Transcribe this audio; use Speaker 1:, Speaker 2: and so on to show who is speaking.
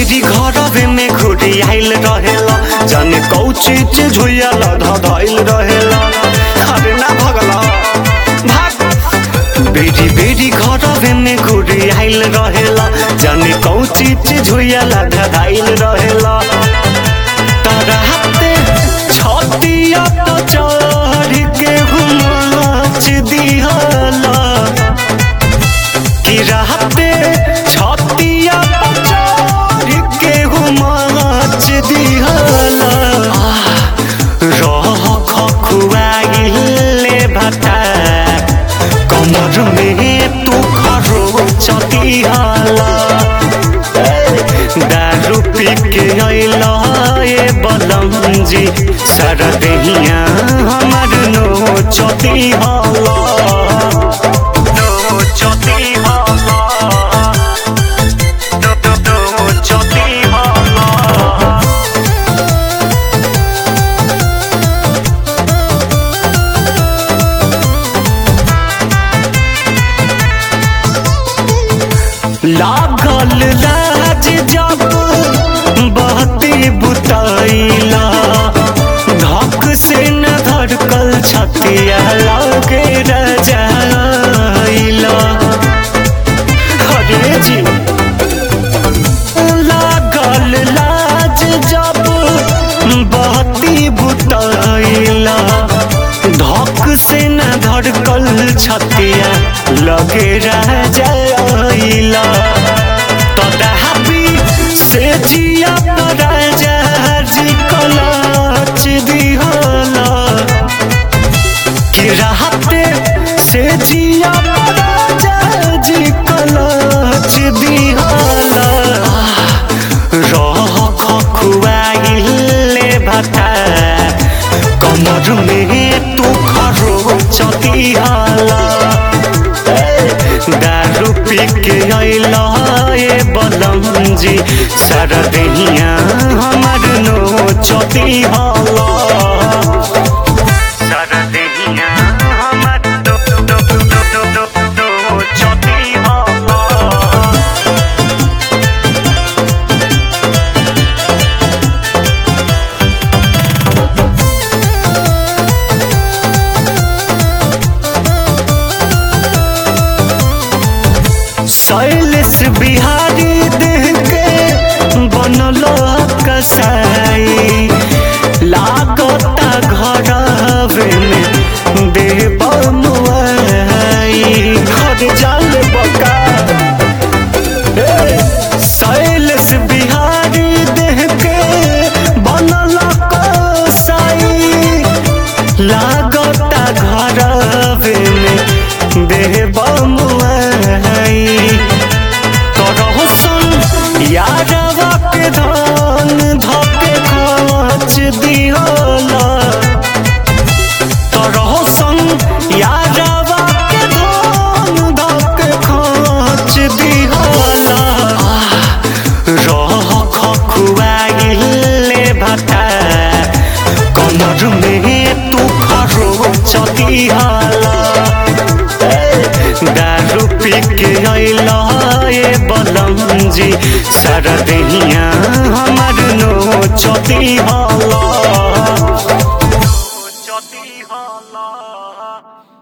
Speaker 1: बेरी घरवे में घुरी आइल रहेला जाने कौची चीज हुइया लधा धइल रहेला अरे ना भगला भाग बेरी बेरी घरवे में घुरी आइल रहेला जाने कौची चीज हुइया लधा धइल रहेला तारा हाथे छतिया तो चढ़ के घुमाच दिहला कि रहते छतिया तो चढ़ के घुमाच दिहला रह खखुआइले भटा कमर में तू खरो चतिहला दारू पी के अइला ए बलम जी सारा देहिया हमर नो चती हला नो चती हला नो नो नो चती हला लागल लाज जब बहती बुताइला धक से न धड़कल छतिया लागे रजाइला हरे जी लागल लाज जब बहती बुताइला धक से न धड़कल छतिया लगे रजाइला तदापि से जिया राजा जी कलाच दिहला कि रहते से जिया राजा जी कलाच दिहला रह खखुआइले भटा कमर में तू खरो चतिहाला दारू पी के अइला ए बलम जी सारा देहिया हमर नो चती हला सारा देहिया हमर नो नो नो नो नो नो चती हला शैलेश बिहारी देह के बनल कसाई लागता घरवे में देव मुआई हर जाल बका शैलेश बिहारी देह के बनल कसाई लागता घरवे में देव मुआई करह सुन यादवा के धान धके खाच दिहला करह सुन यादवा के धान धके खाच दिहला रह खखुआइले भटा कमर में तू खरो चतिहाला दारू पी के अइला ए बलम जी सारा देहिया हमर नो चती हला चती हला